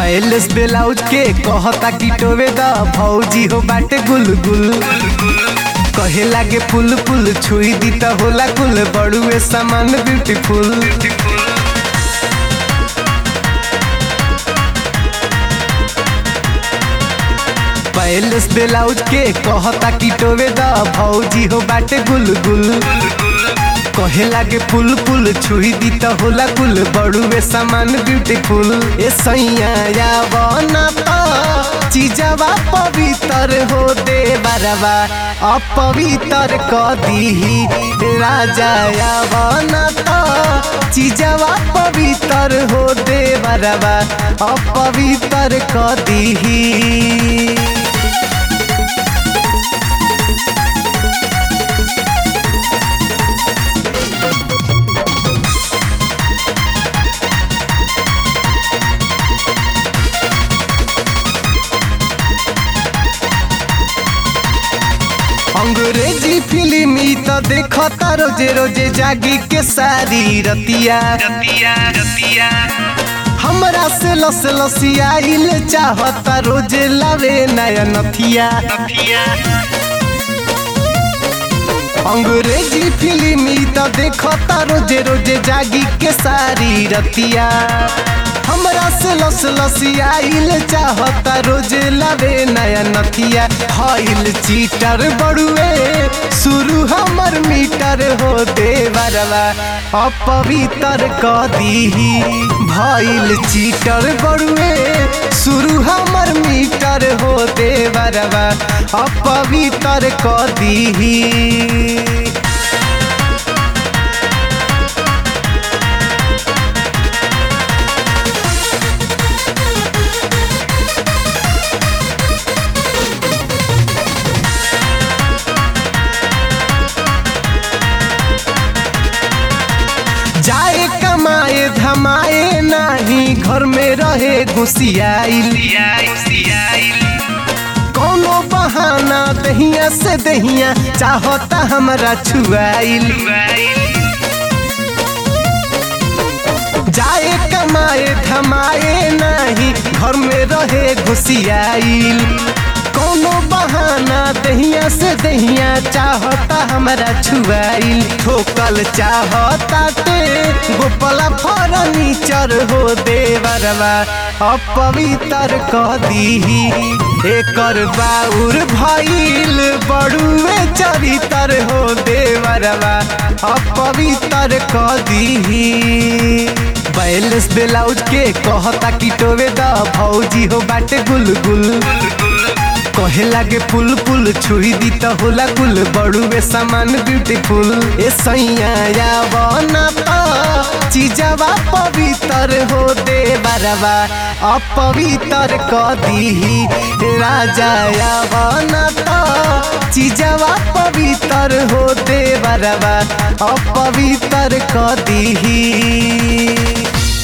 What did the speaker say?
palace blouse के कहता कि टोवे द भौजी हो बाटे गुलगुल कहे लागे पुल पुल छुई दी त होला कुल बड़ुए सामान ब्यूटीफुल पैलेस ब्लाउज के कहता कि टोवे द भौजी हो बाटे गुलगुल कहे लागे पुल पुल छुई दी त होला कुल बड़ुए सामान ब्यूटीफुल ए सैया या बना त चीजवा पवित्र हो दे बरवा अपवित्र क दीही राजा या बना त चीजवा पवित्र हो दे बरवा अपवित्र क दीही अंग्रेजी फिल्म ई त देखता रोजे रोजे जागी के सारी रतिया रतिया रतिया हमरा से लस लसियाइल चाहता रोजे लावे नया नथिया नथिया अंग्रेजी फिल्म ई त देखता रोजे रोजे जागी के सारी रतिया हमरा से लस लसियाइल चाहता रोजे लावे नया नथिया हईल चीटर बड़ुए शुरू हमर मीटर हो देवरवा अपवित्र क दीही भइल चीटर बड़ुए शुरू हमर मीटर हो देवरवा अपवित्र क दीही जाए कमाए धमाए नाही घर में रहे घुसियाइल सियाई सियाई कोनो बहाना दहिया से दहिया चाहता हमरा छुआइल जाए कमाए धमाए नाही घर में रहे घुसियाइल कोनो बहाना दहिया से दहिया चाहता हमरा छुआइल ठोकल चाहता ते गोपला फर्नीचर हो देवरवा अपवित्र क दीही एकर बाउर भइल बड़ुए चरितर हो देवरवा अपवित्र क दीही बैलेंस ब्लाउज के कहता कि टोवे द भौजी हो बाटे गुलगुल कहे लागे पुल पुल छुई दी त होला कुल बड़ुए सामान ब्यूटीफुल ए सैया या बना त चीजवा पवित्र हो दे बरवा अपवित्र क दीही राजा या बना त चीजवा पवित्र हो दे बरवा अपवित्र क दीही